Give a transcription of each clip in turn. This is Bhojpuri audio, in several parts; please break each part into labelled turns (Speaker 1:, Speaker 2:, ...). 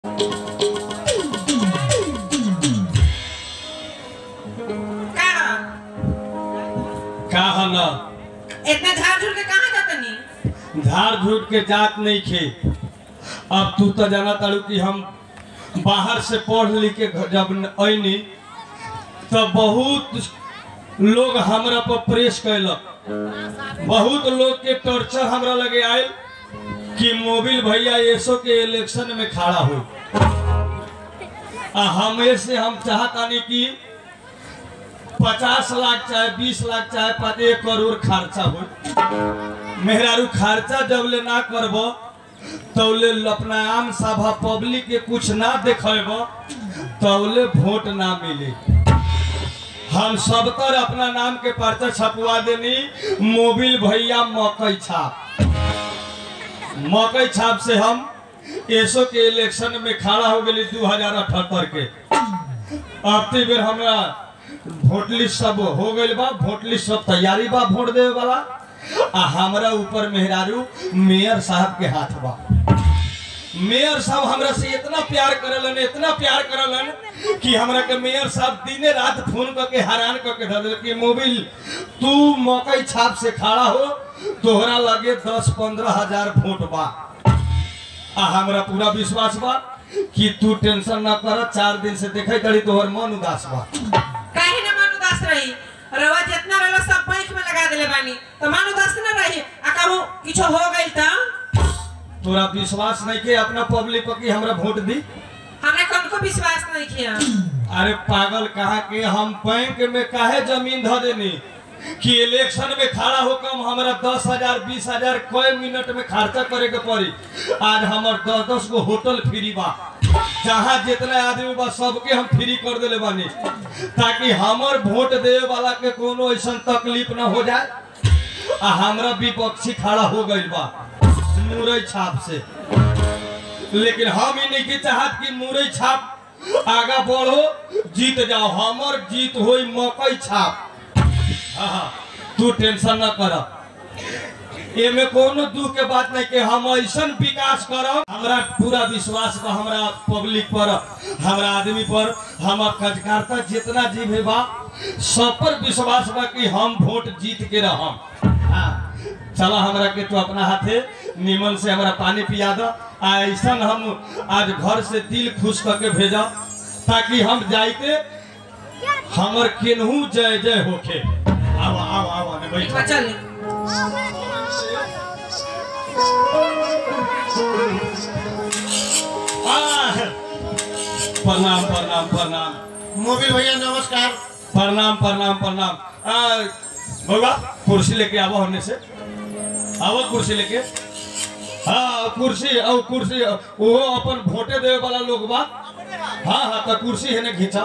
Speaker 1: का हला
Speaker 2: इतना झाड़ झूड़ के कहाँ जाता नहीं
Speaker 1: झाड़ झूठ के जात नहीं खे अब तू तो जाना तारू कि हम बाहर से पढ़ लिख के घर जब अनी तो बहुत लोग हमरा पर प्रेस कैलक बहुत लोग के टॉर्चर हमरा लगे आयल कि मोबिल भैया एसो के इलेक्शन में खड़ा हो आ हमें से हम चाहतानी कि पचास लाख चाहे बीस लाख चाहे पाँच एक करोड़ खर्चा हो मेहरारू खर्चा जब ले ना करब तौले अपना आम सभा पब्लिक के कुछ ना देखेब तौले वोट ना मिले हम सब तर अपना नाम के पर्चा छपवा देनी मोबिल भैया मकई छाप मकई छाप से हम एसो के इलेक्शन में खड़ा हो गई दू हजार अठहत्तर के अब ते बेर हमरा वोट लिस्ट सब हो गइल बा वोट लिस्ट सब तैयारी बा वोट देवे वाला आ हमरा ऊपर मेहरारू मेयर साहब के हाथ बा मेयर साहब हमरा से इतना प्यार करलन इतना प्यार करलन कि हमरा के मेयर साहब दिने रात फोन करके हैरान करके धर दिल कि मोबिल तू मकई छाप से खड़ा हो तोहरा लगे दस पंद्रह हजार वोट बा आ हमरा पूरा विश्वास बा कि तू टेंशन ना कर चार दिन से देखे तड़ी तोहर मन उदास बा
Speaker 2: काहे ना मन उदास रही रवा जितना रहला सब बैंक में लगा देले बानी तो मन उदास ना रही आ कहूँ किछो हो गइल त
Speaker 1: तोरा विश्वास नहीं के अपना पब्लिक पर कि हमरा वोट दी
Speaker 2: हमरा कौन को विश्वास नहीं किया
Speaker 1: अरे पागल कहा के हम बैंक में काहे जमीन धो देनी कि इलेक्शन में खड़ा हो कम हमरा दस हजार बीस हजार कई मिनट में खर्चा करे के पड़ी आज हमर दस दस गो होटल फ्री बा जहाँ जितना आदमी बा सबके हम फ्री कर देले बानी ताकि हमर वोट देवे वाला के कोनो ऐसा तकलीफ ना हो जाए आ हमरा विपक्षी खड़ा हो गइल बा मुरई छाप से लेकिन हम ही नहीं के चाहत कि मुरई छाप आगा बढ़ो जीत जाओ हमर जीत होई मकई छाप हाँ, हाँ, तू टेंशन न कर एमे कोनो दुख के बात नहीं कि हम ऐसा विकास करब हमरा पूरा विश्वास बा हमरा पब्लिक पर हमरा आदमी पर हम कार्यकर्ता जितना जीव बा सब पर विश्वास बा कि हम वोट जीत के रहम हाँ, चला हमरा के तू अपना हाथे निमन से हमरा पानी पिया दो आ ऐसा हम आज घर से दिल खुश करके भेजा ताकि हम जाइते हमर केनहू जय जय होखे आवा आवा आवा ने बैठ
Speaker 2: चल ली।
Speaker 1: प्रणाम प्रणाम प्रणाम
Speaker 3: मोबिल भैया नमस्कार
Speaker 1: प्रणाम प्रणाम प्रणाम आ, बउआ कुर्सी लेके आवा होने से आवा कुर्सी लेके हाँ कुर्सी और कुर्सी वो अपन वोटे देवे वाला लोग बा हाँ हाँ तो कुर्सी है ने घिंचा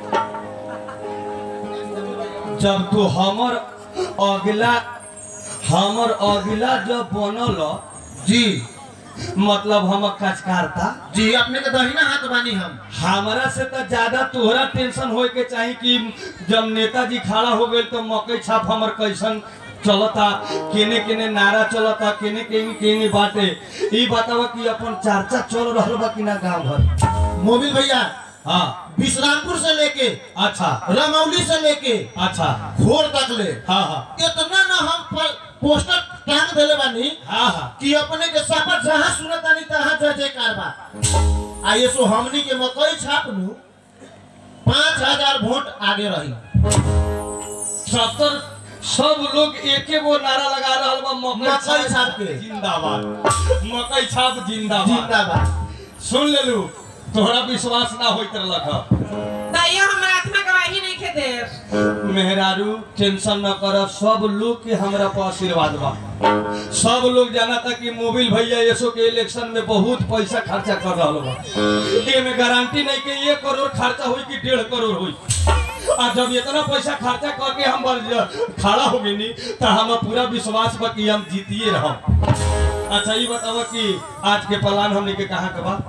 Speaker 1: जब तू हमर अगला हमर अगला जब बनल
Speaker 3: जी
Speaker 1: मतलब हम कचकारता
Speaker 3: जी अपने के दहिना हाथ बानी हम
Speaker 1: हमारा से तो ज्यादा तोहरा टेंशन होए के चाही कि जब नेताजी खड़ा हो गए तो मकई छाप हमर कैसन चलता केने केने नारा चलता केने केने केने बाटे ई बतावा कि अपन चर्चा चल रहल बा कि ना गांव भर
Speaker 3: मोबिल भैया
Speaker 1: हाँ
Speaker 3: विश्रामपुर से लेके
Speaker 1: अच्छा
Speaker 3: रमौली से लेके
Speaker 1: अच्छा
Speaker 3: घोर तक ले
Speaker 1: हाँ हाँ
Speaker 3: इतना ना हम पर पोस्टर टांग देले बानी
Speaker 1: हाँ हाँ
Speaker 3: कि अपने के सफर जहाँ सुनत आनी तहाँ जय जयकार बा आइए सो हमनी के मकई छाप नु पाँच हजार वोट आगे रही
Speaker 1: सत्तर सब लोग एके गो नारा लगा रहल बा मकई
Speaker 3: मकई छाप के।
Speaker 1: जिंदाबाद मकई छाप जिंदाबाद
Speaker 3: जिंदाबाद
Speaker 1: सुन लेलू तोहरा विश्वास ना होइत रहलक ह।
Speaker 2: तैयो हमरा आत्मा गवाही नहीं खे दे
Speaker 1: मेहरारू टेंशन न कर सब लोग के हमरा पर आशीर्वाद बा सब लोग जाना था कि मोबिल भैया यसो के इलेक्शन में बहुत पैसा खर्चा कर रहा बा एमे गारंटी नहीं कि एक करोड़ खर्चा हुई कि डेढ़ करोड़ हुई आ जब इतना पैसा खर्चा करके हम बल- खड़ा हो गई तो हम पूरा विश्वास बा कि हम जीतिए रहम अच्छा ये बतावा कि आज के प्लान हमने के कहाँ के बा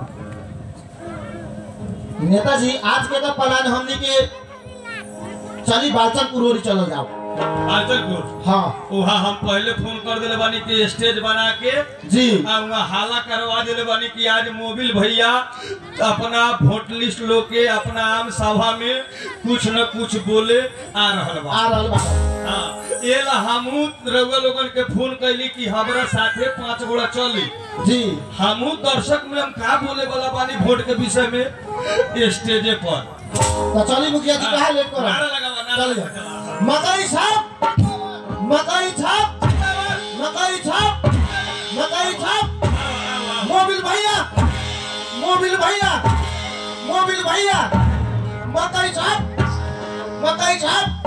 Speaker 3: नेताजी आज के तो प्लान हमनी के चली बालचन पुरोरी चलो जाओ
Speaker 1: आचलपुर
Speaker 3: हाँ
Speaker 1: वहाँ हम पहले फोन कर दिले बानी कि स्टेज बना के
Speaker 3: जी
Speaker 1: आ वहाँ हाला करवा दिले बानी कि आज मोबिल भैया अपना वोट लिस्ट लो के अपना आम सभा में कुछ न कुछ बोले आ रहल बा
Speaker 3: आ रहल बा
Speaker 1: हाँ, ये ला हमू रउआ लोगन के फोन कैली कि हमरा साथे पांच गोड़ा चली
Speaker 3: जी
Speaker 1: हमू दर्शक में हम का बोले वाला बानी वोट के विषय में स्टेजे पर
Speaker 3: तो चली मुखिया जी कहा लेट करो
Speaker 1: नारा लगावा नारा
Speaker 3: चलिए
Speaker 1: लगावा।
Speaker 3: मकई छाप मकई छाप मकई छाप मकई छाप मोबिल भैया मोबिल भैया मोबिल भैया मकई छाप मकई छाप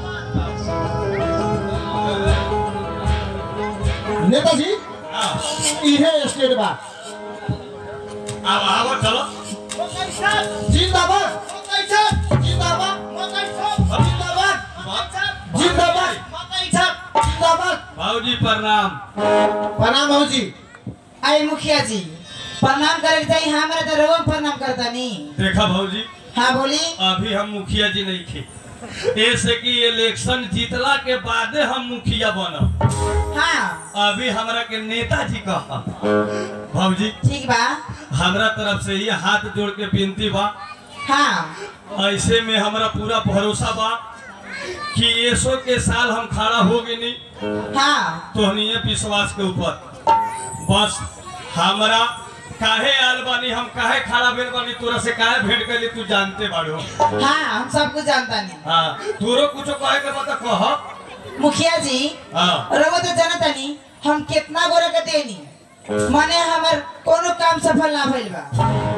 Speaker 3: नेताजी
Speaker 1: हाँ,
Speaker 3: इहे स्टेट बा
Speaker 1: आवा आवा चलो
Speaker 3: जिंदाबाद जिंदाबाद जिंदाबाद जिंदाबाद जिंदाबाद
Speaker 1: भाऊजी प्रणाम
Speaker 3: प्रणाम भाऊ जी
Speaker 4: आई मुखिया जी प्रणाम करे के चाहिए हमारे तो रोम प्रणाम करता नहीं
Speaker 1: देखा भाऊजी
Speaker 4: हाँ बोली
Speaker 1: अभी हम मुखिया जी नहीं थे ऐसे कि इलेक्शन जीतला के बादे हम मुखिया बनब
Speaker 4: हाँ
Speaker 1: अभी हमरा के नेताजी कहा भाऊजी
Speaker 4: ठीक बा
Speaker 1: हमरा तरफ से ये हाथ जोड़ के विनती बा
Speaker 4: हाँ
Speaker 1: ऐसे में हमरा पूरा भरोसा बा कि ऐसो के साल हम खड़ा हो गए नहीं
Speaker 4: हाँ
Speaker 1: तोहनीय विश्वास के ऊपर बस हमरा काहे आल बानी हम काहे खड़ा भेल बानी तोरा से काहे भेंट कैली तू जानते बाड़ो
Speaker 4: हाँ हम सब कुछ जानता नहीं
Speaker 1: हाँ तोरो कुछो कहे के बता कह
Speaker 4: मुखिया जी
Speaker 1: हाँ
Speaker 4: रघु तो जानता नहीं हम कितना गोरा के देनी माने हमार कोनो काम सफल ना भइल बा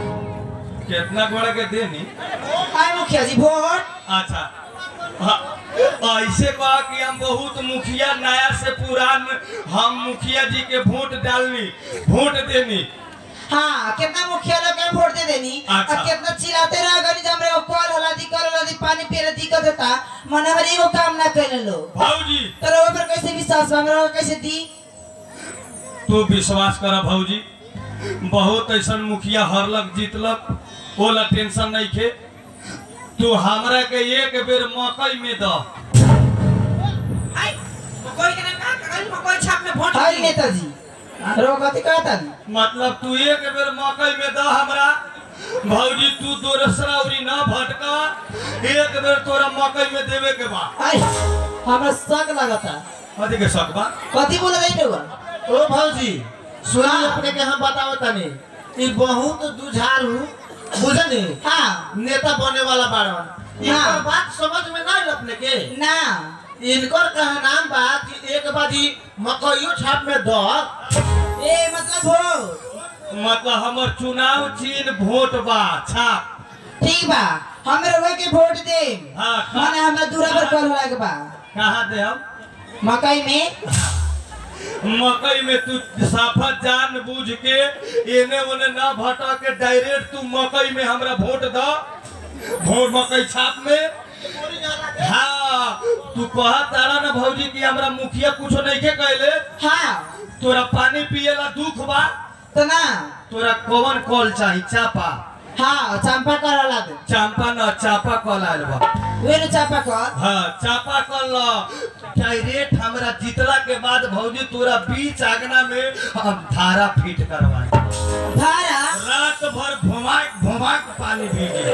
Speaker 1: कितना गोड़ा के देनी
Speaker 4: आई मुखिया जी वोट
Speaker 1: अच्छा हाँ, ऐसे बा कि हम बहुत मुखिया नया से पुरान हम मुखिया जी के वोट डालनी वोट देनी
Speaker 4: हाँ कितना मुखिया लोग के वोट दे देनी
Speaker 1: अच्छा।
Speaker 4: और कितना चिल्लाते रह गनी जब रे कॉल होला दी कॉल होला दी पानी पिए दिक्कत होता मन हमारे एगो काम ना कैले लो
Speaker 1: भाऊजी
Speaker 4: तो रघु पर कैसे विश्वास बा हमरा कैसे दी
Speaker 1: तू विश्वास कर भाऊजी बहुत ऐसा मुखिया हरलक जीतलक ओला टेंशन नहीं खे तू हमरा के एक बेर मकई में द
Speaker 2: आई मकोई के नाम का कल मकोई छाप में वोट
Speaker 4: हाय
Speaker 2: दी।
Speaker 4: नेताजी रघु कथी कहता नहीं
Speaker 1: मतलब तू एक बेर मकई में द हमरा भाऊजी तू दोसरा उरी ना भटका एक बेर तोरा मकई में देवे के बा
Speaker 4: आई हमरा शक लगता
Speaker 1: कथी के शक बा
Speaker 4: कथी बोल रही रहुआ
Speaker 3: ओ भाऊजी सुनी
Speaker 4: हाँ।
Speaker 3: अपने के हम बताओ तनी ई बहुत दुझारू बुझनी
Speaker 4: हाँ
Speaker 3: नेता बने वाला बाड़न इनकर
Speaker 4: हाँ।
Speaker 3: बात समझ में ना आइल अपने के
Speaker 4: ना
Speaker 3: इनकर कहा नाम बा कि एक बाजी मकइयो छाप में द
Speaker 4: ए मतलब वोट
Speaker 1: मतलब हमर चुनाव चिन्ह वोट बा छाप
Speaker 4: ठीक बा हम रघु के वोट दे
Speaker 1: हाँ,
Speaker 4: माने हमरा दूरा पर कॉल होला के बा
Speaker 1: कहाँ दे हम
Speaker 4: मकई में
Speaker 1: मकई में तू साफा जान बूझ के एने ओने ना भटक के डायरेक्ट तू मकई में हमरा वोट द वोट मकई छाप में हाँ तू कहा तारा ना भौजी कि हमरा मुखिया कुछो नहीं के कहले
Speaker 4: हाँ
Speaker 1: तोरा पानी पिएला दुख बा
Speaker 4: तो ना
Speaker 1: तोरा कौन कॉल चाही चापा
Speaker 4: हाँ चंपा कल होला दे
Speaker 1: चांपा न चापा कॉल आयल बा
Speaker 4: वे नु चंपा कल
Speaker 1: हाँ चापा कल डायरेक्ट हमरा जीतला के बाद भौजी तोरा बीच आगना में हम धारा फिट करवाए
Speaker 4: धारा
Speaker 1: रात भर घुमाक घुमाक पानी पीजिए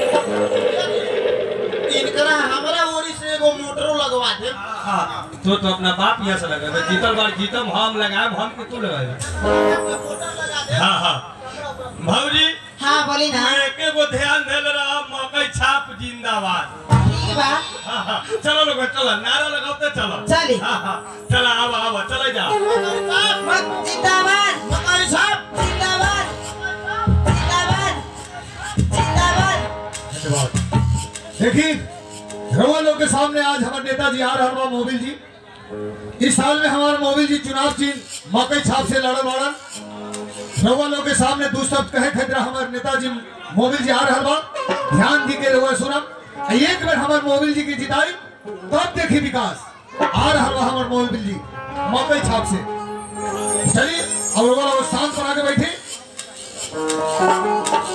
Speaker 3: इनकरा हमरा ओरी से एगो मोटरो लगवा दे
Speaker 1: हाँ तो तो अपना बाप यहाँ से लगा जीतल बार जीतम हम लगाए हम के तू लगाए
Speaker 3: मोटर लगा दे
Speaker 1: हाँ हाँ भौजी
Speaker 4: हाँ बोली ना
Speaker 1: मैं एके गो ध्यान देल रहा मकई छाप जिंदाबाद
Speaker 4: ठीक बा
Speaker 1: हाँ हाँ चलो लोग चलो नारा लगाते चलो
Speaker 4: चली।
Speaker 1: हाँ हाँ चलो आवा आवा चले जा
Speaker 4: मत जिंदाबाद
Speaker 3: मकई छाप
Speaker 4: जिंदाबाद जिंदाबाद जिंदाबाद
Speaker 5: देखिए रवा लोग के सामने आज हमारे नेताजी आ रहा बा मोबिल जी इस साल में हमारे मोबिल जी चुनाव चिन्ह मकई छाप से लड़ल लड़न रवा लोग के सामने दो शब्द कहे खतरा हमारे नेताजी मोबिल जी आ रहा बा ध्यान दी के रवा सुनम आ एक बार हमारे मोबिल जी की जिताई तब देखी विकास आ रहा बा हमारे मोबिल जी मकई छाप से चलिए अब रवा लोग शांत बना के बैठे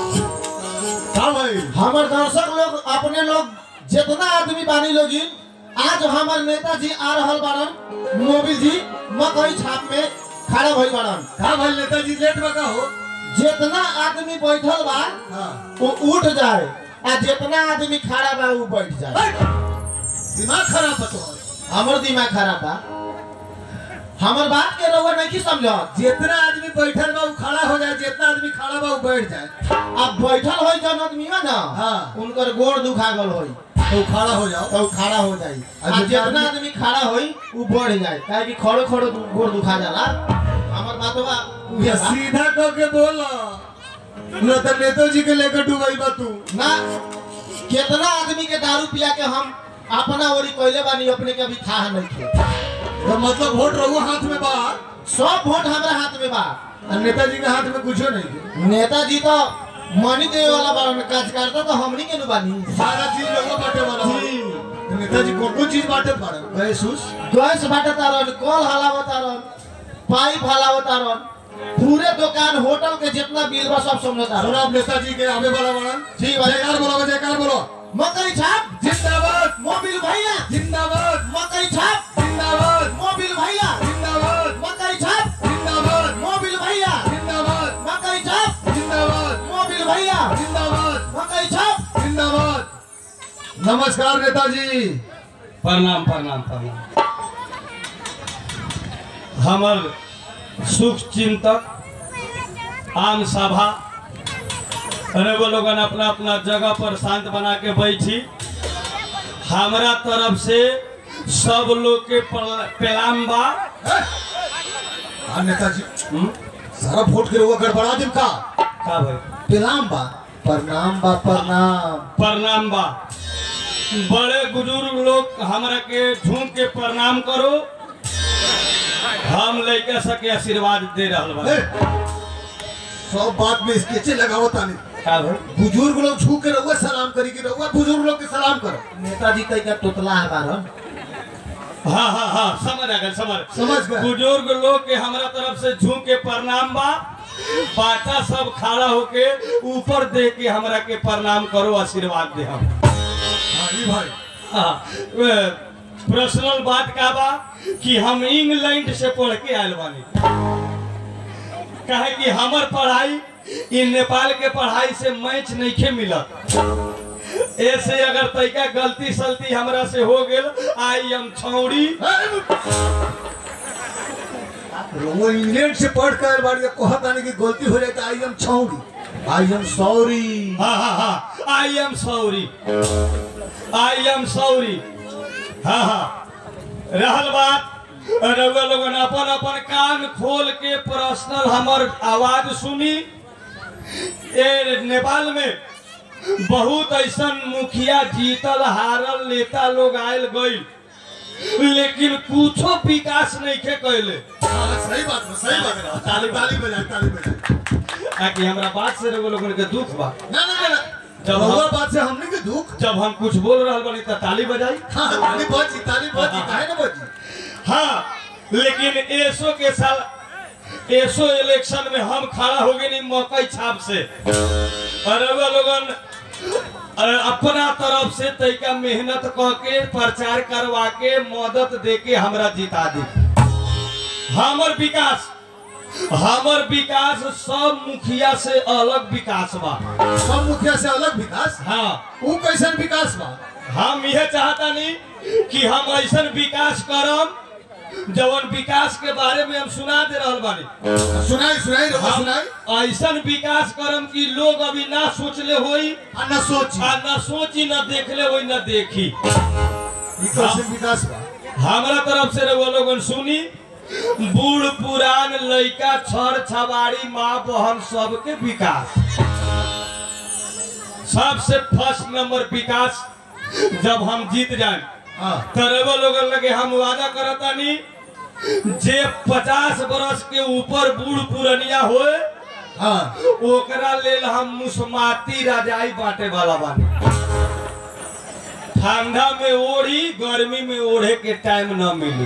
Speaker 5: हाँ भाई
Speaker 3: हमर दर्शक लोग अपने लोग जितना आदमी बानी लोगिन आज हमार नेताजी आ रहल बाड़न मोबिल जी मकई छाप में खड़ा भइल बाड़न
Speaker 5: का भाई नेताजी लेट बका हो
Speaker 3: जितना आदमी बैठल बा
Speaker 5: हाँ
Speaker 3: वो उठ जाए आ जितना आदमी खड़ा बा वो बैठ जाए
Speaker 5: हट! दिमाग खराब बतो
Speaker 3: हमर दिमाग खराब बा हमर बात के रउआ नहीं समझ
Speaker 5: जितना आदमी बैठल बा उ खड़ा हो जाए जितना आदमी खड़ा बा उ बैठ जाए
Speaker 3: अब बैठल होई जन आदमी बा ना
Speaker 5: हाँ।
Speaker 3: उनकर गोड़ दुखा गल होई
Speaker 5: तो खड़ा हो जाओ
Speaker 3: तो उ खड़ा हो जाई
Speaker 5: आ
Speaker 3: आ
Speaker 5: जितना
Speaker 3: जितना
Speaker 5: आदमी-
Speaker 3: आदमी खड़ा होई वो बढ़ जाए काहे कि खड़ो खड़ो दु- गोड़ दुखा जाला हमर बात बा उहे
Speaker 5: ये
Speaker 3: बा।
Speaker 5: सीधा कह के बोल न तो नेताजी के लेकर डूबाई बा तू
Speaker 3: ना कितना आदमी के दारू पिया के हम अपना ओरी कोइले बानी अपने के अभी था नहीं थे
Speaker 5: तो मतलब वोट रहुआ हाथ में बा
Speaker 3: सब वोट हमारे हाथ में बा
Speaker 5: और नेताजी के हाथ में कुछो नहीं है
Speaker 3: नेताजी तो मनी देवे वाला बारन कार्यकर्ता तो हमनी के नु बानी
Speaker 5: सारा चीज रहुआ बांटे वाला हो।
Speaker 3: जी।
Speaker 5: तो नेताजी कौन कौन चीज बांटे पाड़े
Speaker 3: गैस उस गैस बाटता रहन कल हलावता रहन पाइप हलावता रहन पूरे दुकान होटल के जितना बिल बा सब समझता
Speaker 5: सुना
Speaker 3: रहन
Speaker 5: आप नेताजी के आवे वाला बड़न
Speaker 3: जी भाई।
Speaker 5: जयकार बोलो जयकार बोलो
Speaker 3: मकई छाप
Speaker 5: जिंदाबाद
Speaker 3: मोबिल भैया
Speaker 5: जिंदाबाद
Speaker 3: मकई छाप
Speaker 5: जिंदाबाद
Speaker 3: मोबिल भैया
Speaker 5: जिंदाबाद
Speaker 3: मकई छाप
Speaker 5: जिंदाबाद
Speaker 3: मोबिल भैया
Speaker 5: जिंदाबाद
Speaker 3: मकई छाप
Speaker 5: जिंदाबाद
Speaker 3: मोबिल भैया
Speaker 5: जिंदाबाद
Speaker 3: मकई छाप
Speaker 5: जिंदाबाद नमस्कार नेताजी
Speaker 1: प्रणाम प्रणाम प्रणाम हमर सुख चिंतक आम सभा अरे वो लोगन अपना अपना जगह पर शांत बना के बैठी हमरा तरफ से सब लोग के प्रल- प्रणाम बा
Speaker 5: हाँ नेताजी
Speaker 1: हम्म?
Speaker 5: सारा वोट के रहुआ गड़बड़ा दिम का
Speaker 1: का भाई
Speaker 5: प्रणाम बा प्रणाम बा प्रणाम
Speaker 1: प्रणाम बा बड़े बुजुर्ग लोग हमरा के झूम के प्रणाम करो हम लड़के सके आशीर्वाद दे रहल बा
Speaker 5: ए, सब बात में स्केचे लगावत आने
Speaker 1: का भाई
Speaker 5: बुजुर्ग लोग झुक के रहुआ सलाम करी कि रहुआ बुजुर्ग लोग के सलाम करो
Speaker 3: नेताजी तय का तोतला है बारन
Speaker 1: हाँ हाँ हाँ समझ आ गए समझ
Speaker 5: समझ गए।
Speaker 1: बुजुर्ग लोग के हमरा तरफ से झूम के प्रणाम बा बाटा सब खड़ा होके ऊपर दे के हमरा के प्रणाम करो आशीर्वाद दे हम
Speaker 5: हाँ जी भाई
Speaker 1: पर्सनल बात का बा कि हम इंग्लैंड से पढ़ के आयल बानी कहे कि हमर पढ़ाई इ नेपाल के पढ़ाई से मैच नहीं खे मिलत ऐसे अगर तैका गलती सलती हमरा से हो गेल आई एम छौड़ी
Speaker 5: रहुआ इंग्लैंड से पढ़ कर बाड़ी कहत आने की गलती हो जाए तो आई एम छौड़ी आई एम सॉरी
Speaker 1: हाँ हाँ हाँ I am sorry I am sorry हाँ हाँ रहल बात रउआ लोगन अपन अपन कान खोल के पर्सनल हमर आवाज सुनी ए नेपाल में बहुत ऐसन मुखिया जीतल हारल नेता लोग आयल गइल लेकिन कुछो विकास नहीं के कैले
Speaker 5: सही बात है सही बात है
Speaker 1: ताली
Speaker 5: ताली बजाए ताली बजाए
Speaker 1: ताकि हमरा बात से रउआ लोगन के दुख बा
Speaker 5: ना ना ना, ना
Speaker 1: जब
Speaker 5: जब
Speaker 1: हम-
Speaker 5: बात से हमने के दुख
Speaker 1: जब हम कुछ बोल रहल बनी त ताली बजाई
Speaker 5: हाँ ताली बजी ताली बजी काहे ना बजी
Speaker 1: हाँ लेकिन एसो के साल एसो इलेक्शन में हम खड़ा हो गए मकई छाप से और रउआ लोगन अ, अपना तरफ से तैका मेहनत क के प्रचार करवा के मदद दे के हमरा जिता दी हमर विकास हमर विकास सब मुखिया से अलग विकास बा
Speaker 5: सब मुखिया से अलग विकास
Speaker 1: हाँ
Speaker 5: वो कैसन विकास बा
Speaker 1: हम यह चाहता नहीं कि हम ऐसा विकास करम जवन विकास के बारे में हम सुना दे रहल बानी
Speaker 5: सुनाई सुनाई रहुआ
Speaker 1: हम
Speaker 5: सुनाई
Speaker 1: ऐसा विकास करम कि लोग अभी ना सोचले होई
Speaker 5: आ ना सोची
Speaker 1: आ ना सोची ना देखले होई ना देखी
Speaker 5: ये कैसन विकास बा
Speaker 1: हमरा तरफ से रउआ लोगन सुनी बूढ़ पुरान लइका छर छबाड़ी माँ बहन सबके विकास सबसे फर्स्ट नंबर विकास जब हम जीत जाए
Speaker 5: हाँ
Speaker 1: तरबो लोगन लगे हम वादा करतानी जे पचास बरस के ऊपर बूढ़ पुरनिया होए
Speaker 5: हाँ
Speaker 1: ओकरा लेल हम मुसमाती रजाई बांटे वाला बानी ठंडा में ओढ़ी गर्मी में ओढ़े के टाइम न मिली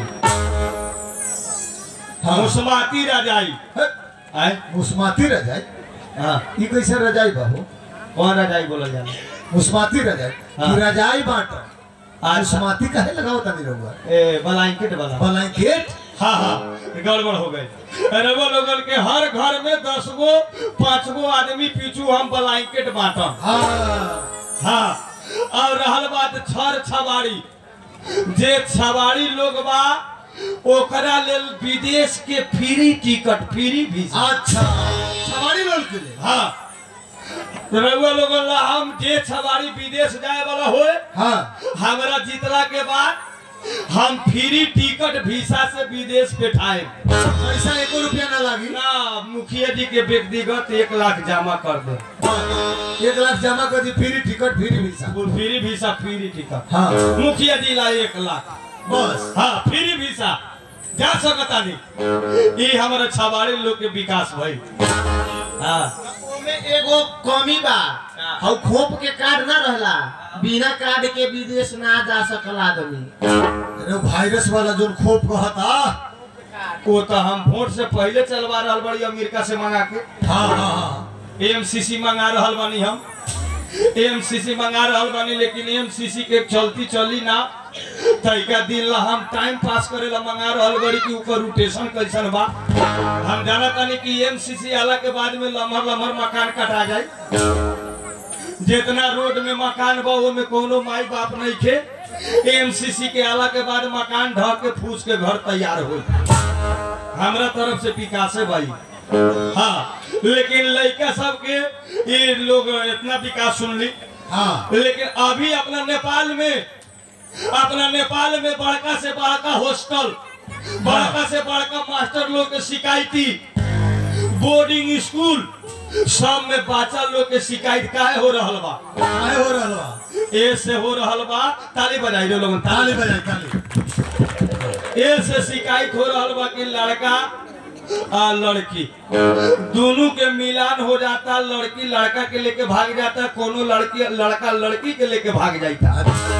Speaker 5: हाँ।
Speaker 1: मुसमाती रजाई आय
Speaker 5: मुस्माती रजाई
Speaker 1: हाँ
Speaker 5: ये कैसे रजाई बा हो
Speaker 1: कौन रजाई बोला जाना
Speaker 5: मुस्माती रजाई
Speaker 1: हाँ।
Speaker 5: कि रजाई बांटो आज समाधि काहे लगाओ तनी रहुआ
Speaker 1: ए ब्लैंकेट वाला
Speaker 5: ब्लैंकेट
Speaker 1: हाँ हाँ गड़बड़ हो गई रवा लोगन के हर घर में दस गो पाँच गो आदमी पीछू हम ब्लैंकेट बांटम
Speaker 5: हाँ
Speaker 1: हाँ और रहल बात छर छबाड़ी जे छबाड़ी लोग बा ओकरा लेल विदेश के फ्री टिकट फ्री वीजा
Speaker 5: अच्छा सवारी लोग के लिए
Speaker 1: हाँ रउआ लोगन ला हम जे छबाड़ी विदेश जाए वाला होए
Speaker 5: हाँ
Speaker 1: हमरा जीतला के बाद हम फ्री टिकट वीसा से विदेश बैठाए
Speaker 5: पैसा एको रुपया ना लागी
Speaker 1: ना मुखिया जी के व्यक्तिगत एक लाख जमा कर दे
Speaker 5: एक लाख जमा कर दी फ्री टिकट फ्री वीसा
Speaker 1: वो फ्री वीसा फ्री टिकट
Speaker 5: हाँ
Speaker 1: मुखिया जी ला एक लाख
Speaker 5: बस
Speaker 1: हाँ फ्री वीसा जा सकता नहीं ये हमारे छबाड़ी लोग के विकास भाई हाँ
Speaker 3: ओमे एगो कमी बा हौ खोप के कार्ड ना रहला बिना कार्ड के विदेश ना जा सकला आदमी
Speaker 5: अरे वायरस वाला जो खोप कहता
Speaker 1: वो तो हम वोट से पहले चलवा रहा बड़ी अमेरिका से मंगा के
Speaker 5: हाँ हाँ हाँ
Speaker 1: एमसीसी मंगा रहल बानी हम एमसीसी मंगा रहल बानी लेकिन एमसीसी के चलती चली ना तैका दिन ला हम टाइम पास करे ला मंगा रहल बड़ी कि ओकर रोटेशन कैसन बा हम जाना तानी कि एमसीसी आला के बाद में लमहर लमहर मकान कटा जाए जितना रोड में मकान बा वो में कोनो माई बाप नहीं खे एमसीसी के आला के बाद मकान ढह के फूस के घर तैयार हो हमरा तरफ से विकास है भाई हाँ लेकिन लड़का सबके ये लोग इतना विकास सुन ली
Speaker 5: हाँ
Speaker 1: लेकिन अभी अपना नेपाल में अपना नेपाल में बड़का से बड़का हॉस्टल बड़का से बड़का मास्टर लोग के शिकायती बोर्डिंग स्कूल सब में बच्चा लोग के शिकायत काहे हो रहल बा
Speaker 5: काहे हो रहल बा
Speaker 1: ए से हो रहल बा ताली बजाई दो लोगन
Speaker 5: ताली
Speaker 1: ताली
Speaker 5: बजाई ताली
Speaker 1: ए से शिकायत हो रहल बा कि लड़का आ लड़की दोनों के मिलान हो जाता लड़की लड़का के लेके भाग जाता कोनो लड़की लड़का लड़की के लेके भाग जाता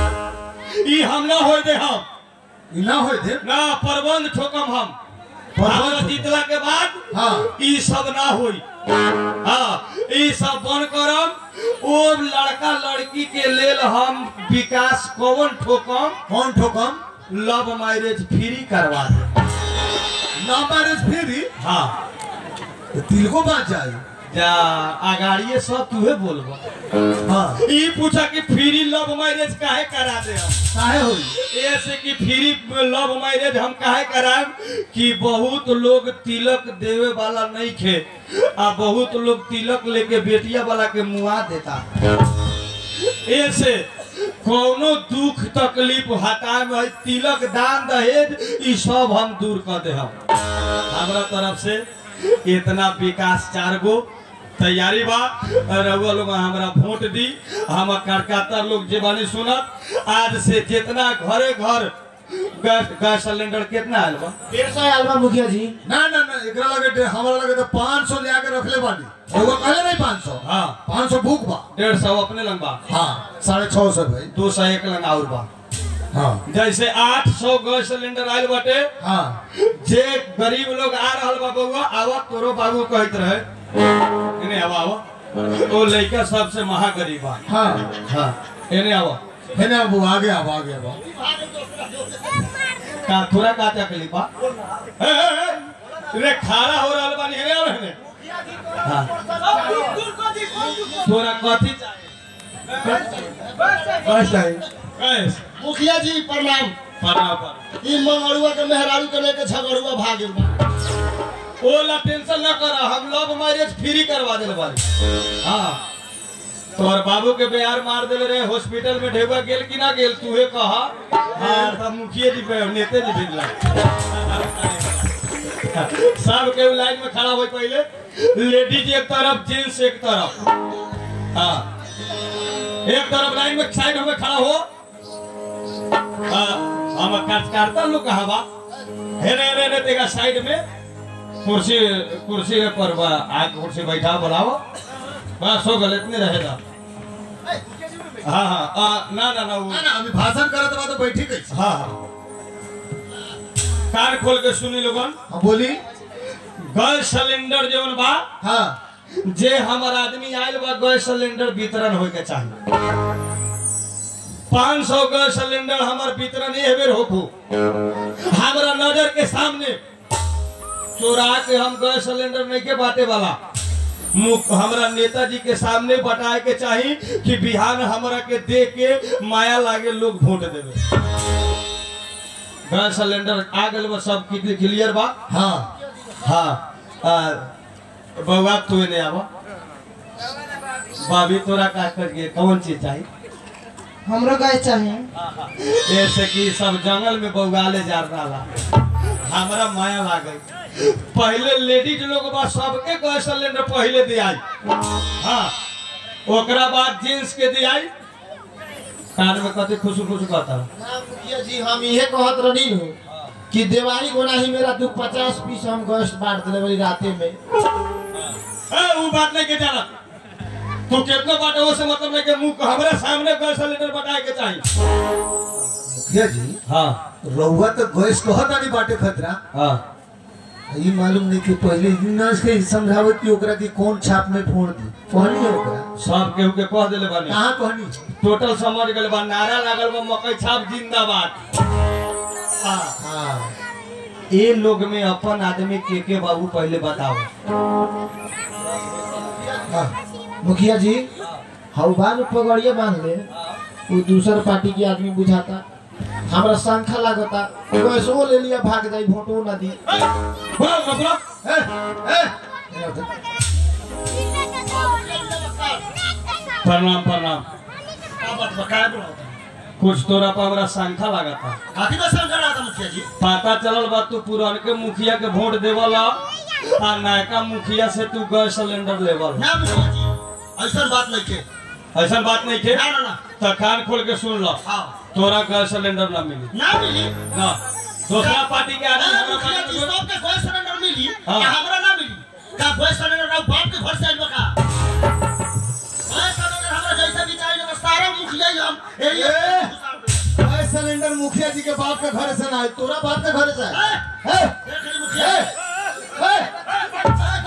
Speaker 1: ई हम ना होए दे हम
Speaker 5: ई ना होए थे
Speaker 1: ना प्रबंध ठोकम हम
Speaker 5: प्रबंध
Speaker 1: हमरा
Speaker 5: ठोकम।
Speaker 1: जीतला के बाद
Speaker 5: हाँ।
Speaker 1: ई सब ना होई हाँ ई सब बन करम ओ लड़का लड़की के लेल हम विकास कौन ठोकम
Speaker 5: कौन ठोकम
Speaker 1: लव मैरिज फ्री करवा दे
Speaker 5: ना मैरिज फ्री
Speaker 1: हाँ
Speaker 5: तो दिल को बात जाए
Speaker 1: जा अगाड़िए सब तुहे बोलबा
Speaker 5: हाँ
Speaker 1: ई पूछा कि फ्री लव मैरिज काहे करा दे हम
Speaker 5: काहे होई
Speaker 1: ऐसे कि फ्री लव मैरिज हम काहे कराएब कि बहुत लोग तिलक देवे वाला नहीं खे आ बहुत लोग तिलक लेके बेटिया वाला के मुआ देता ऐसे कोनो दुख तकलीफ हटाए में है, तिलक दान दहेज ई सब हम दूर कर दे हम हमरा तरफ से इतना विकास चार गो तैयारी बा रउआ लोग हमरा वोट दी हम कार्यकर्ता लोग जे बानी सुनत आज से जितना घरे घर गैस गैस सिलेंडर कितना आयल बा
Speaker 3: डेढ़ सौ आयल बा मुखिया जी
Speaker 5: ना ना ना एकरा लगे डे- हमरा लगे तो 500 ले आके रखले बानी एगो कहले नहीं 500
Speaker 1: हाँ
Speaker 5: 500 भूख बा
Speaker 1: डेढ़ सौ अपने लंग बा
Speaker 5: हाँ साढ़े छह सौ भाई
Speaker 1: दो सौ एक लंग और बा
Speaker 5: हाँ
Speaker 1: जैसे आठ सौ गैस सिलेंडर आयल बाटे
Speaker 5: हाँ
Speaker 1: जे गरीब लोग आ रहल बा बउआ आवा तोरो बाबू कहत रहे इने आवा आवा ओ लइका सबसे महागरीब बा
Speaker 5: हाँ
Speaker 1: हाँ इने आवा
Speaker 5: है ना वो आगे अब आगे अब
Speaker 1: का थोड़ा का तकलीफ बा ए, ए, ए, रे खारा हो रहल बानी हेने आवे हेने हाँ तोरा कथी
Speaker 5: बस चाहिए
Speaker 1: कैस
Speaker 3: मुखिया जी प्रणाम
Speaker 1: पढ़ा पर
Speaker 3: ई मंगरुआ के मेहरारू के लेके झगड़ुआ भागिल बा
Speaker 1: ओला टेंशन ना कर हम लव मैरिज फ्री करवा देले बारी हाँ तोहर बाबू के बिहार मार देले रहे हॉस्पिटल में ढेबा गेल कि ना गेल तूहे कहा हाँ तब मुखिया जी पे नेते जी भेजला सब के लाइन में खड़ा हो पहले लेडीज एक तरफ जेंट्स एक तरफ हाँ एक तरफ लाइन में साइड में खड़ा हो हाँ, हम कार्यकर्ता लोग कहा बा हेरे हेरे हेरे तेगा साइड में कुर्सी कुर्सी पर बा आग कुर्सी बैठा बुलाओ बस हो गल इतने रहेगा हाँ हाँ आ, ना ना ना वो
Speaker 5: ना ना अभी भाषण करत बा तो बैठी कैसे
Speaker 1: हाँ हाँ कान खोल के सुनी लोगन
Speaker 5: हाँ बोली
Speaker 1: गैस सिलेंडर जौन बा
Speaker 5: हाँ
Speaker 1: जे हमर आदमी आयल बा गैस सिलेंडर वितरण होय के चाहिए पाँच सौ गैस सिलेंडर हमार वितरण ये बेर होखो हमारा नजर के सामने चोरा के हम गैस सिलेंडर नहीं के बाटे वाला मुख हमरा नेताजी के सामने बताए के चाही कि बिहान हमरा के दे के माया लागे लोग वोट देवे गैस सिलेंडर आ गए बा सब क्लियर बा
Speaker 3: हाँ
Speaker 1: हाँ आ, बउआ तू ने आवा भाभी तोरा का करिए कौन चीज चाहिए
Speaker 4: हमरो गाय चाहिए
Speaker 1: जैसे कि सब जंगल में बउगाले जा रहा हमरा माया लागे पहले लेडीज लोग बा सबके गैस सिलेंडर पहले दियाई हाँ ओकरा बाद जेंट्स के दियाई कान में कते खुशू खुशू कहता
Speaker 3: ना मुखिया जी हम इहे कहत रही नु कि दिवाली गोना ही मेरा तू पचास पीस हम गोश्त बांट दिले बड़ी राते में
Speaker 1: ए वो बात नहीं के जाना तू कितना बात है से मतलब नहीं के मुंह हमरा सामने गैस सिलेंडर बताए के चाहिए
Speaker 5: मुखिया जी
Speaker 1: हाँ
Speaker 5: रहुआ तो गैस कहता नहीं बाटे खतरा
Speaker 1: हाँ
Speaker 5: ये मालूम नहीं कि पहले नर्स के समझावत कि ओकरा की कौन छाप में फोड़ दी कहनी है ओकरा
Speaker 1: सब केहू के कह देले बानी
Speaker 5: कहाँ कहनी
Speaker 1: टोटल समझ गए बा नारा लागल बा मकई छाप जिंदाबाद हाँ
Speaker 3: हाँ
Speaker 1: ये लोग में अपन आदमी के के बाबू पहले बताओ
Speaker 3: हाँ मुखिया जी हऊ बान पगड़िए बांध ले वो दूसर पार्टी के आदमी बुझाता हमरा शंखा लागता गैसो ले लिया भाग जाई भोटो ना दी
Speaker 1: बोलो बोलो, बोलो
Speaker 5: ए, ए,
Speaker 1: प्रणाम प्रणाम कुछ तोरा पर हमरा शंखा लगा था
Speaker 3: काफी का शंखा लागता मुखिया जी
Speaker 1: पता चलल बा तू पुरान के मुखिया के वोट देवला आ नयका मुखिया से तू गैस सिलेंडर लेवल
Speaker 3: ना मुखिया जी ऐसा बात नहीं के
Speaker 1: ऐसा बात नहीं थे
Speaker 3: ना ना ना
Speaker 1: तो कान खोल के सुन लो
Speaker 3: हाँ
Speaker 1: तोरा गैस सिलेंडर ना मिली
Speaker 3: ना मिली
Speaker 1: ना दूसरा पार्टी के आदमी
Speaker 3: ना
Speaker 1: हमरा
Speaker 3: मुखिया
Speaker 1: पार्टी
Speaker 3: जी
Speaker 1: में-
Speaker 3: सबके गैस सिलेंडर मिली
Speaker 1: हाँ।
Speaker 3: का हमरा ना मिली का गैस सिलेंडर ना बाप के घर से आइल बा का गैस सिलेंडर हमरा जैसा भी चाहिए तो सारा मुखिया ही हम एरिया
Speaker 5: ए!
Speaker 3: में
Speaker 5: गैस सिलेंडर मुखिया जी के बाप के घर से ना है तोरा बाप के घर से है
Speaker 3: ए!
Speaker 5: ए,
Speaker 3: देख ली मुखिया
Speaker 5: ए,
Speaker 3: जी।
Speaker 5: ए,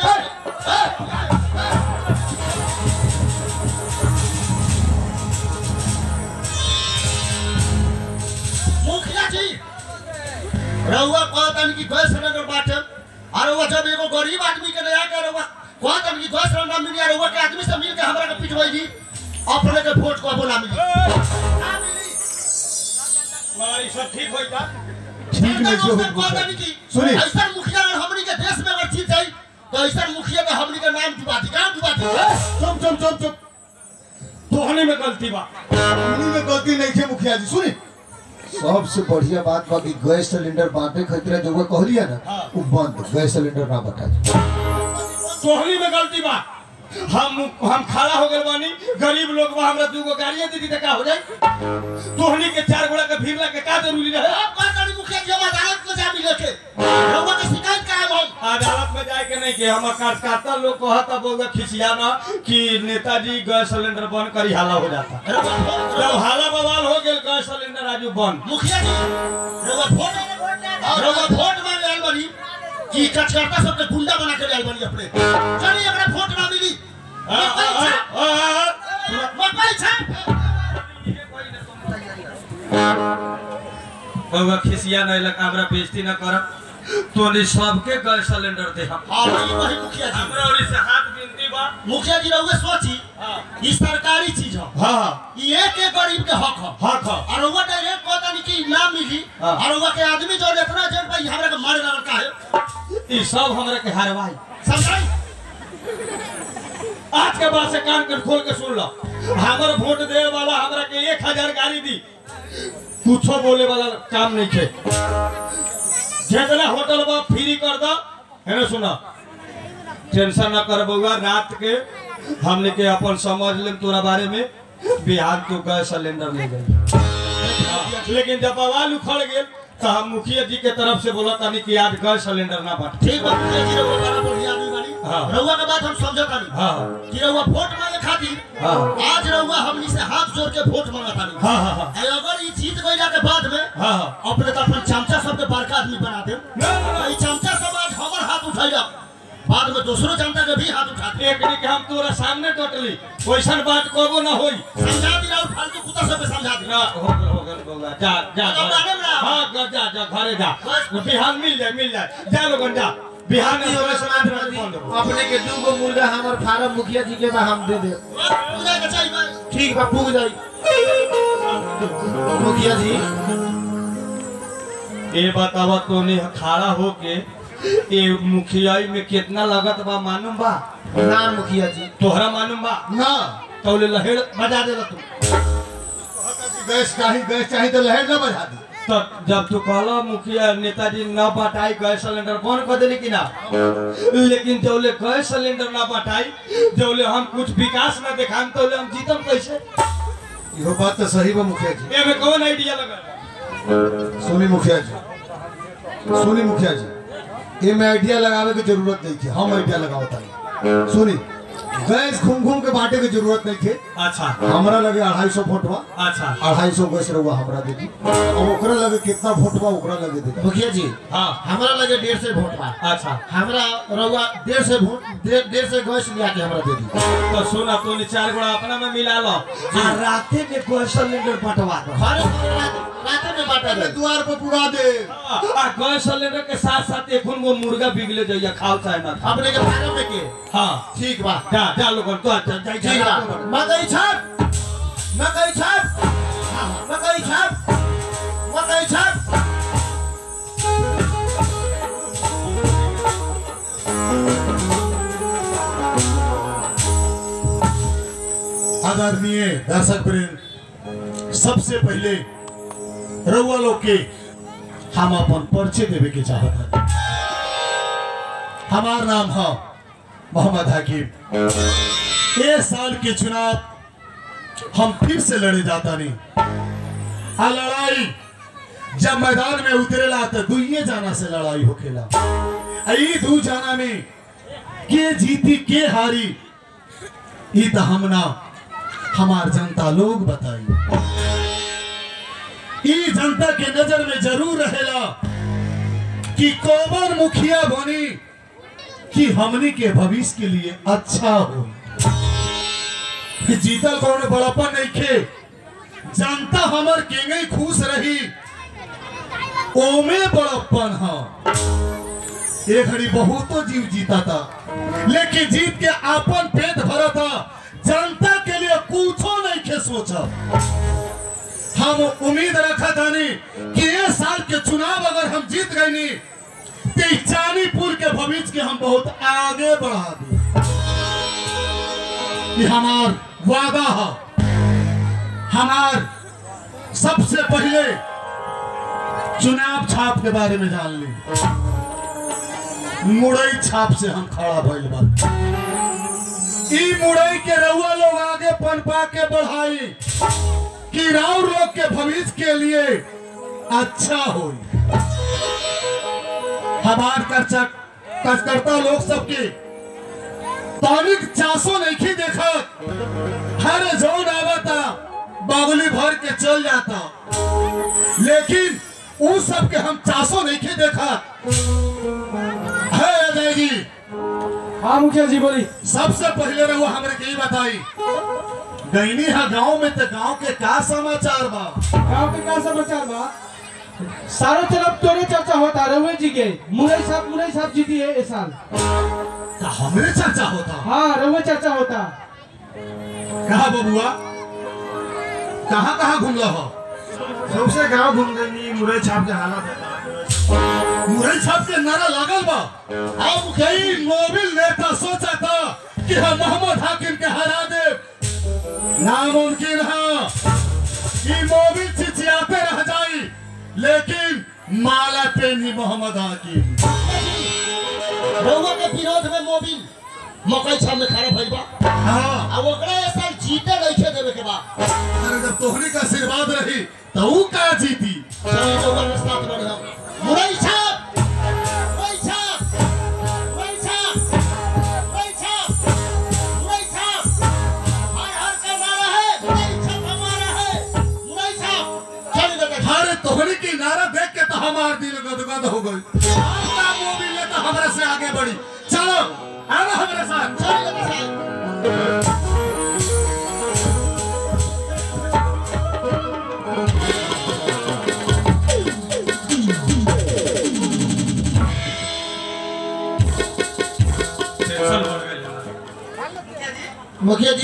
Speaker 3: मुखिया जी रहुआ कहतन कि गैस सिलेंडर बाटे और रहुआ जब एगो गरीब आदमी के नया के रहुआ कहतन कि गैस सिलेंडर मिली और रहुआ के आदमी से मिल के हमरा के पिटवाई दी अपने के वोट को बोला मिली ना मिली
Speaker 1: हमारी सब ठीक होई का
Speaker 5: ठीक नहीं
Speaker 3: कहतन
Speaker 5: जो
Speaker 3: उसने कहतन कि
Speaker 5: सुनी।
Speaker 3: ऐसा मुखिया अगर हमनी के देश में अगर जीत जाई तो ऐसा मुखिया के हमनी के नाम डुबा दी नाम डुबा दी
Speaker 5: चुप चुप चुप चुप
Speaker 1: तोहनी में गलती बा
Speaker 5: इन्हीं में गलती नहीं है मुखिया जी सुनी सबसे बढ़िया बात बा कि गैस सिलेंडर बांटे खतरा जो वो कहलिया ना
Speaker 1: हाँ।
Speaker 5: वो बंद गैस सिलेंडर ना बटा
Speaker 1: तोहनी में गलती बा हम हम खड़ा हो गए बानी गरीब लोग बा हमरा दूगो गाड़ियां दे दी त का हो जाई तोहनी के चार गोड़ा के भीड़ के का जरूरी रहे
Speaker 3: अब कहतन मुखिया जी हम अदालत में जा मिले के रहुआ के शिकायत कराए हम
Speaker 1: अदालत में जाए के नहीं के हम कार्यकर्ता लोग कहता बोगा खिसिया ना कि नेताजी गैस सिलेंडर बंद करी हाला हो जाता
Speaker 3: रहुआ वोट-
Speaker 1: जब हाला बवाल हो गेल गैस सिलेंडर आजू बंद
Speaker 3: मुखिया जी रउआ वोट रउआ वोट मांगे आइल बनी कि कचकर्ता सबके गुंडा बना के आइल बनी अपने चलिए अगर वोट ना मिली
Speaker 1: आ, आ,
Speaker 3: मकई
Speaker 1: आ,
Speaker 3: छाप
Speaker 1: आ, आ,
Speaker 3: मकई छाप
Speaker 1: बउआ खिसिया नहीं लगा हमरा बेइज्जती न करब तोनी सबके गैस सिलेंडर दे हम
Speaker 3: हाँ वही वही मुखिया जी
Speaker 1: हमरा ओरी से हाथ बिनती बा
Speaker 3: मुखिया जी रउआ सोची
Speaker 1: हाँ
Speaker 3: ई सरकारी चीज है
Speaker 1: हाँ
Speaker 3: ई एक एक गरीब के हक है
Speaker 1: हक ह।
Speaker 3: और रउआ डायरेक्ट कहता नहीं कि ना मिली
Speaker 1: हाँ।
Speaker 3: और रउआ के आदमी जो इतना जेल भाई हमरा के मारे लगल का है
Speaker 1: ई सब हमरा के हरवाई
Speaker 3: समझाई
Speaker 1: आज के बाद से कान के खोल के सुन लो हमर वोट दे वाला हमरा के एक हजार गाड़ी दी कुछो बोले वाला काम नहीं थे जितना होटल बा फ्री कर दो है ना सुना टेंशन न कर बउआ रात के हमने के अपन समझ लेम तोरा बारे में बिहार तो गैस सिलेंडर ले गए लेकिन जब बवाल उखड़ गेल तो हम मुखिया जी के तरफ से बोला तानी कि आज गैस सिलेंडर ना बांट
Speaker 3: ठीक बा मुखिया जी रउआ बड़ा बढ़िया आदमी बानी
Speaker 1: हाँ।
Speaker 3: रउआ के बात हम समझता नहीं
Speaker 1: हाँ
Speaker 3: कि रउआ वोट मांगे खातिर
Speaker 1: हाँ
Speaker 3: आज रउआ हमनी से हाथ जोड़ के वोट मांगता नहीं
Speaker 1: हाँ हाँ हाँ
Speaker 3: अगर ई जीत गइला के बाद में
Speaker 1: हाँ हाँ
Speaker 3: अपने तो अपन चमचा सबके बड़का आदमी बना दे
Speaker 1: ना, ना, ना।
Speaker 3: ई चमचा सब आज हमर हाथ उठैला बाद में दूसरो जनता के भी हाथ उठा दे
Speaker 1: एक दिन के हम तोरा सामने टोटली वैसन बात कबो ना होई
Speaker 3: समझा दी और फालतू कुत्ता तो सब समझा दे
Speaker 1: ना हो गल हो गल हो गल जा जा
Speaker 3: तो
Speaker 1: घर।
Speaker 3: बारे में रहा।
Speaker 1: हाँ जा जा जा घरे जा बिहान मिल जाए मिल जाए जा लोगन जा बिहान में थोड़ा समाज में फोन दो
Speaker 6: अपने के दू गो मुर्गा हमर फार्म मुखिया जी के बा हम दे दे
Speaker 3: पूजा के चाहिए बस।
Speaker 6: ठीक बा पूग जाई मुखिया जी
Speaker 1: ये बतावा तोने खड़ा होके ये मुखियाई में कितना लागत बा मालूम बा
Speaker 6: ना मुखिया जी
Speaker 1: तोहरा मालूम बा
Speaker 5: ना
Speaker 1: तौले लहेड़ बजा देला तू
Speaker 5: गैस चाही गैस चाही तो लहर ना बजा दी
Speaker 1: तो जब तू कहला मुखिया नेताजी न बटाई गैस सिलेंडर कौन कह देली कि ना लेकिन जौले गैस सिलेंडर ना बटाई जौले हम कुछ विकास ना दिखाम तौले हम जीतम कैसे
Speaker 5: इहो बात तो सही बा मुखिया जी
Speaker 1: एमे कौन आइडिया लगा
Speaker 5: सुनी मुखिया जी सुनी मुखिया जी ये में आइडिया लगावे की जरूरत नहीं थी हम आइडिया लगावता नहीं सुनी गैस घूम घूम के बांटे की जरूरत नहीं थी
Speaker 1: अच्छा
Speaker 5: हमरा लगे अढ़ाई सौ फोटवा
Speaker 1: अच्छा
Speaker 5: अढ़ाई सौ गैस रहुआ हमरा दे दी और ओकरा लगे कितना फोटवा ओकरा लगे दे दी
Speaker 6: मुखिया जी
Speaker 1: हाँ
Speaker 6: हमरा लगे डेढ़ से वोट बा
Speaker 1: अच्छा
Speaker 6: हमरा रउआ डेढ़ से वोट डेढ़ डेढ़ से गैस लिया के हमरा दे दी
Speaker 1: तो सुना तू चार गोड़ा अपना में मिला लो आ राते में गैस सिलेंडर बंटवा दो
Speaker 6: घरे रात में बांटा दे
Speaker 5: द्वार पर पुरा दे
Speaker 1: आ गैस सिलेंडर के साथ साथ एक वो मुर्गा बिगले जाइए खाओ चाहे ना खाओ
Speaker 6: अपने के फार्म में के
Speaker 1: हाँ
Speaker 6: ठीक बा
Speaker 1: जा जा लोगन तो जा जा
Speaker 6: ठीक
Speaker 1: जा
Speaker 6: बा मकई छाप मकई छाप मकई छाप मकई छाप
Speaker 5: आदरणीय दर्शक वृंद सबसे पहले रउआ लोग के हम अपन परिचय देवे के चाहत हैं हमार नाम है मोहम्मद हकीम ये साल के चुनाव हम फिर से लड़े जाता नहीं आ लड़ाई जब मैदान में उतरेला तो दुइये जाना से लड़ाई होखेला आ ई दू जाना में के जीती के हारी ई तो हम ना हमार जनता लोग बताई ई जनता के नजर में जरूर रहेला कि कौन मुखिया बनी कि हमनी के भविष्य के लिए अच्छा हो जीतल कौन बड़पन नहीं खे जनता हमर केंगे खुश रही ओमे बड़प्पन हा ये घड़ी बहुतो जीव जीता था लेकिन जीत के आपन पेट भरा था जनता के लिए कुछो नहीं के सोचा हम उम्मीद रखा था नहीं कि ये साल के चुनाव अगर हम जीत गए नहीं तो इस चानीपुर के भविष्य के हम बहुत आगे बढ़ा दी ये हमार वादा है हमार सबसे पहले चुनाव छाप के बारे में जान ली मुड़ई छाप से हम खड़ा भइल बा ई मुड़ई के रउआ लोग आगे पनपा के बढ़ाई कि राउर लोग के भविष्य के लिए अच्छा हो हमार कर्चा कर्जकर्ता लोग सबके तनिक चासो नहीं देखा हर जोन आवता बागुली भर के चल जाता लेकिन उ सब के हम चासो नहीं देखा है अजय जी
Speaker 6: हाँ मुखिया जी बोली
Speaker 5: सबसे पहले रहुआ हमरे के ही बताई गईनी है गांव में तो गांव के का समाचार बा
Speaker 6: गांव के का समाचार बा सारो तरफ तोरे चर्चा होता रघुवे जी के मुरई साहब मुरई साहब जीती है इस साल
Speaker 5: का हमरे चर्चा होता
Speaker 6: हाँ रघुवे चर्चा होता
Speaker 5: कहा बबुआ कहाँ कहाँ घूमला हो
Speaker 6: सबसे गांव घूम गई मुरई छाप के हालत
Speaker 5: मुरई छाप के नारा लागल बा अब कई मोबिल नेता सोचा था कि हम मोहम्मद हाकिम के हरा दे नामुमकिन है कि मोबिल चिचियाते रह जाई लेकिन माला पे नहीं मोहम्मद हाकिम
Speaker 3: रउआ के विरोध में मोबिल मकई छाप में खड़ा भइल बा
Speaker 5: हाँ
Speaker 3: आ ओकरा ये साल जीते नहीं देवे के बा
Speaker 5: अरे जब तोहरी का आशीर्वाद रही तो ऊ का जीती
Speaker 3: चलो रउआ के साथ बढ़े हम मुरई छाप मुरई छाप मुरई छाप मुरई छाप मुरई छाप हर हर का नारा है मुरई छाप हमारा है मुरई छाप चल बेटा
Speaker 5: हर तोहरी की नारा देख के तो हमार दिल गदगद हो गई आपका मोबिल ने तो हमारे से आगे बढ़ी चलो आना हमारे साथ
Speaker 3: चल बेटा साहब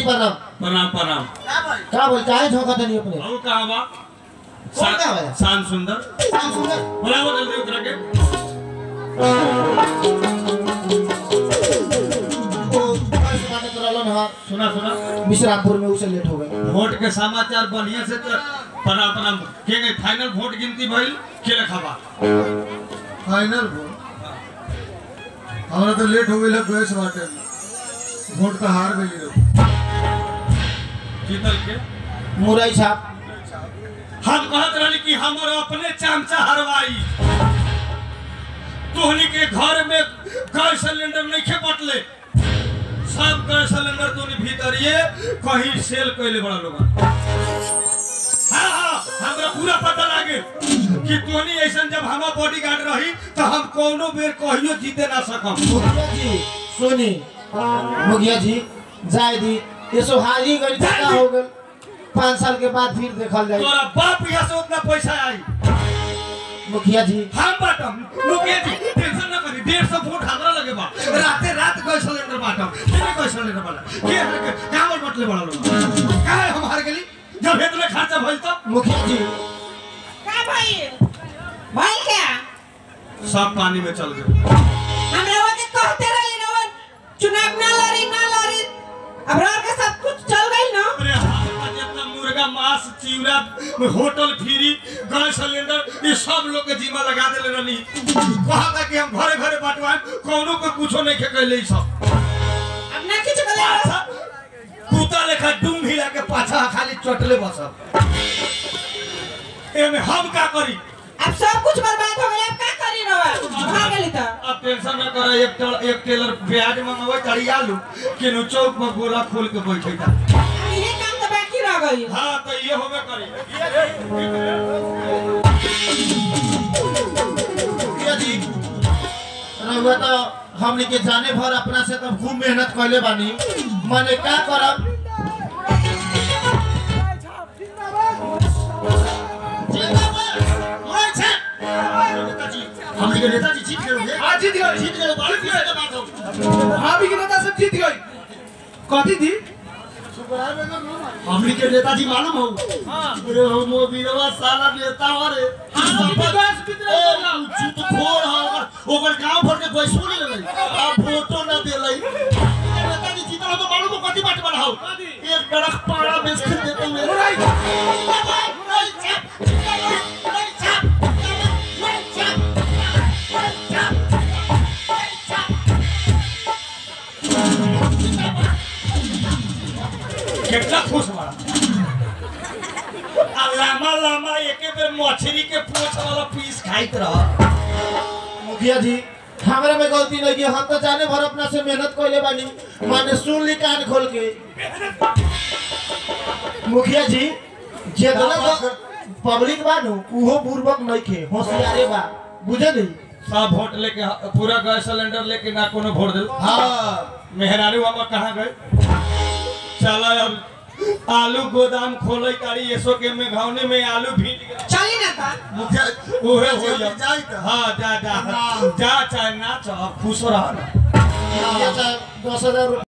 Speaker 3: जी प्रणाम
Speaker 1: प्रणाम प्रणाम
Speaker 3: का बोल काहे झोंका तनी अपने
Speaker 1: और कहाँ बा
Speaker 3: कौन कहाँ बा?
Speaker 1: शान सुंदर
Speaker 3: शाम सुंदर
Speaker 1: बुलाओ जल्दी उतरा के
Speaker 3: ओ कैसे बाटे करलन हा
Speaker 1: सुना सुना
Speaker 3: विश्रामपुर में उसे लेट हो गए
Speaker 1: वोट के समाचार बढ़िया से तो प्रणाम प्रणाम के गए फाइनल वोट गिनती भइल के रखा
Speaker 5: फाइनल वोट हमारा तो लेट हो गई है गैस बाटे वोट तो हार गई है
Speaker 1: जीतल के
Speaker 3: मुरई छाप
Speaker 1: हम कहत रहली कि हमर अपने चमचा हरवाई तोहनी के घर में गैस सिलेंडर नहीं खे बटले सब गैस सिलेंडर तोनी भीतरिए कहीं सेल कैले बड़ा लोग हाँ हाँ हमरा पूरा पता लागे कि तोहनी ऐसा जब हमार बॉडीगार्ड रही तो हम कोनो बेर कहियो जीते ना सकम
Speaker 3: मुखिया जी सुनी मुखिया जी जाय दी ये सो हारी गई का हो गए पाँच साल के बाद फिर देखल जाए
Speaker 1: तोरा बाप यहाँ से उतना पैसा आई
Speaker 3: मुखिया जी
Speaker 1: हम बाटम मुकेश जी टेंशन ना करी डेढ़ सौ फुट हमरा लगे बा राते रात गैस सिलेंडर बाटम कितने गैस सिलेंडर वाला के हर के कामल बटले बड़ा लोग काहे हम हार गेली जब इतना खर्चा भइल तो
Speaker 3: मुखिया जी
Speaker 2: का भाई भाई क्या
Speaker 1: सब पानी में चल गए
Speaker 2: हमरा वो के कहते रही ना वो चुनाव ना लड़ी ना लड़ी अब रह के सब कुछ चल गई ना
Speaker 1: अरे हाथ का जितना मुर्गा मांस चिवड़ा होटल फ्री गैस सिलेंडर ये सब लोग के जीमा लगा देले रहनी कहा था कि हम घरे घरे बांटवाए कोनो को कुछो नहीं खेले ई सब
Speaker 2: अब ना कुछ कर
Speaker 1: पाछा कुत्ता लेखा डूम हिला के पाछा खाली चटले बसब एमे हम का करी
Speaker 2: अब सब कुछ बर्बाद हो गया अब का करी रवा खा गेली त
Speaker 1: अब टेंशन न कर एक टेलर एक टेलर प्याज मंगवे चढ़िया लू केनु चौक पर गोला खोल के बैठे था
Speaker 2: अब ये काम तो बाकी रह गई
Speaker 1: हां तो ये होबे करी
Speaker 3: मुखिया जी रहुआ तो हमनी के जाने भर अपना से तो खूब मेहनत कैले बानी माने का करब हमनी के नेताजी जीत गए
Speaker 6: हाँ, जीत गए।
Speaker 3: जीत गए बहुत खुशी के बात हो
Speaker 6: भाभी के नेता सब जीत गई कथी थी
Speaker 3: हमनी के नेताजी मालूम हो अरे हो मो बीरवा साला नेता हो रे चुप खोर हो ओकर ओकर गांव भर के पैसो ले ले आ फोटो ना देलै नेताजी जीतल हो तो मालूम हो कथी बात बना हो एक डरक पाड़ा बेच के देते हुए
Speaker 1: कितना खुश बड़ा आ लामा लामा एके बेर मछली के पोछ वाला पीस खाइत रह
Speaker 3: मुखिया जी हमरा में गलती नहीं की हम तो जाने भर अपना से मेहनत कैले बानी माने सुन ली कान खोल के मुखिया जी जे गलत पब्लिक बानू उहो बुर्बक नहीं खे होशियारे बा बुझे नहीं
Speaker 1: सब वोट लेके पूरा गैस सिलेंडर लेके ना कोनो वोट दिल
Speaker 3: हाँ
Speaker 1: मेहरारू हम कहाँ गए चलो अब आलू गोदाम खोले तारी एसो के में घावने में आलू भीज गए
Speaker 2: चली ना ता
Speaker 3: मुखिया
Speaker 1: उहे हो जा
Speaker 3: जाई त
Speaker 1: हाँ जा जा जा चाहे ना चाह खुश रह ना
Speaker 3: दस हजार